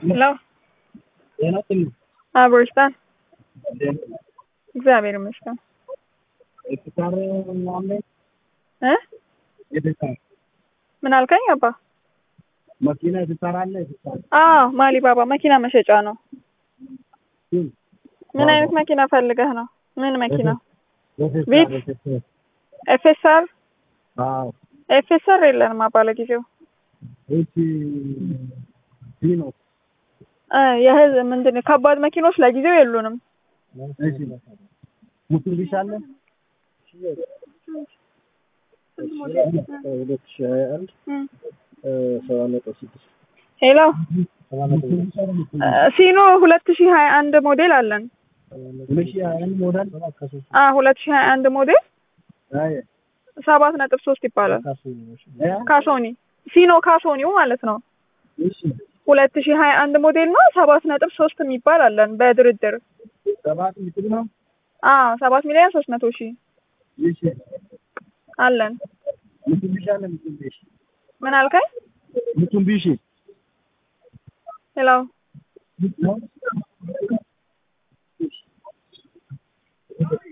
ሄሎ ጤና ይስጥልኝ። አብሮ ይስጣል። እንዴት ነህ? እግዚአብሔር ይመስገን ኤፍታር ምናምን እ ኤፍታር ምን አልከኝ አባ? መኪና ኤፍታር አለ ኤፍታር አዎ ማሊ ባባ መኪና መሸጫ ነው። ግን ምን አይነት መኪና ፈልገህ ነው? ምን መኪና? ኤፍታር ቤት? ኤፍታር ኤፍኤስአር አዎ ኤፍኤስአር የለንም አባ ለጊዜው እቺ ዲኖ እ የህዝብ ምንድን ነው ከባድ መኪኖች ለጊዜው የሉንም። እሺ ሙትቢሽ አለ ሁለት ሺህ ሀያ አንድ እም። ሰባ ነጥብ ስድስት ሄሎ ሰባ ነጥብ እ ሲኖ ሁለት ሺህ ሀያ አንድ ሞዴል አለን። ሁለት ሺህ ሀያ አንድ ሞዴል አ ሁለት ሺህ ሀያ አንድ ሞዴል አይ ሰባት ነጥብ ሶስት ይባላል። ያ ካሶኒ ሲኖ ካሶኒው ማለት ነው። እሺ ሁለት ሺህ ሀያ አንድ ሞዴል ነው። ሰባት ነጥብ ሶስት የሚባል አለን በድርድር ሰባት ሚትር ነው አ ሰባት ሚሊዮን ሶስት መቶ ሺህ እሺ አለን። ሙትቢሽ አለ ሙትቢሽ ምን አልከኝ? ሙትቢሽ ሄሎ